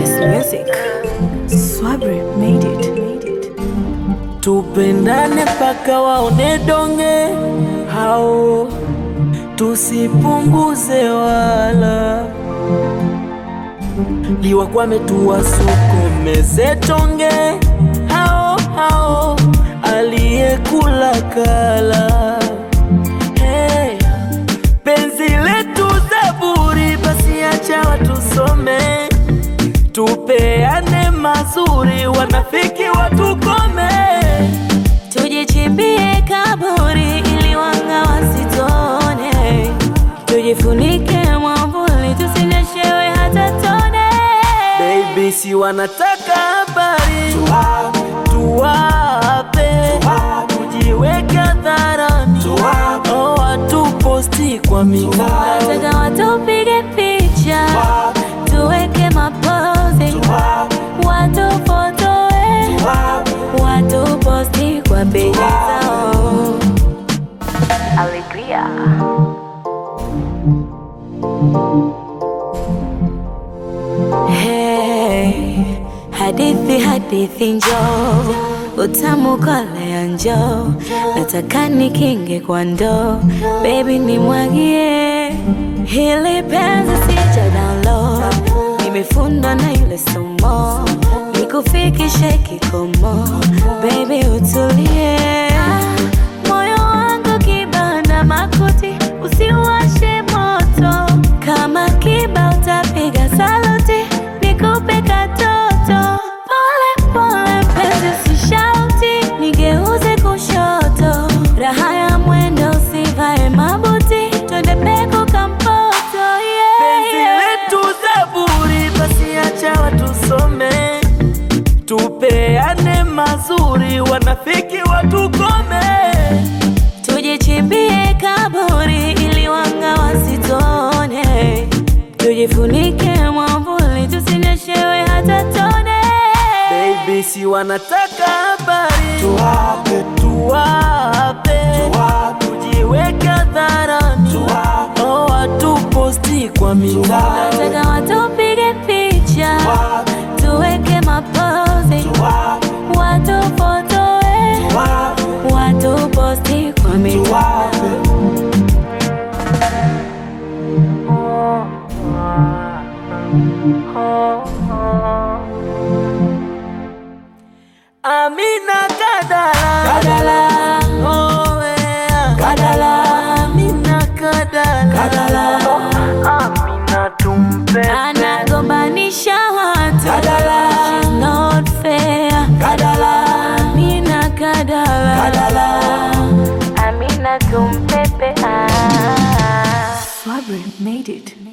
It's music. Swabri made it. Made it. Tupendane mpaka waone donge hao, tusipunguze wala liwakwame, tuwasukumeze tonge hao hao, aliyekula kala. Hey, penzi letu Zaburi, basi acha watusome, tupeane mazuri, wanafiki watukome. Tujichimbie kaburi ili wanga wasitone, tujifunike mwavuli tusinyeshewe hata tone. Baby, si wanataka habari tuwape, tujiweke hadharani, oh, watuposti kwa mitandao Nataka watupige picha, tuweke mapozi, watufotoe, watuposti kwa peji zao. Alegria. Hey, hadithi hadithi njoo, utamu kolea njoo, nataka nikinge kwa ndoo, baby nimwagie hili penzi sija download, nimefundwa na yule somo, nikufikishe kikomo, baby utulie, moyo wangu kibanda makuti, usiwashe moto, kama kiba utapiga saluti, nikupe katoto, pole pole penzi usishauti, nigeuze kushoto, raha ya mwendo usivae mabuti, twende peku kampoto, yeah, penzi yeah. letu Zaburi, basi acha watusome, tupeane mazuri, wanafiki watukome. Tujichimbie kaburi ili wanga wasitone, tujifunike mwavuli tusinyeshewe hata tone. Baby, si wanataka habari tuwape, tujiweke hadharani, oh, watuposti kwa mitandao Nataka watupige picha, tuweke mapozi, watufotoe, watuposti kwa mitandao. Amina Kadala, Kadala. Oh, yeah. Kadala. Amina Kadala, Kadala. Amina tumpe anagombanisha watu Kadala. She's not fair Kadala. Amina Kadala Kadala. Amina tumpepe ah. Swabri made it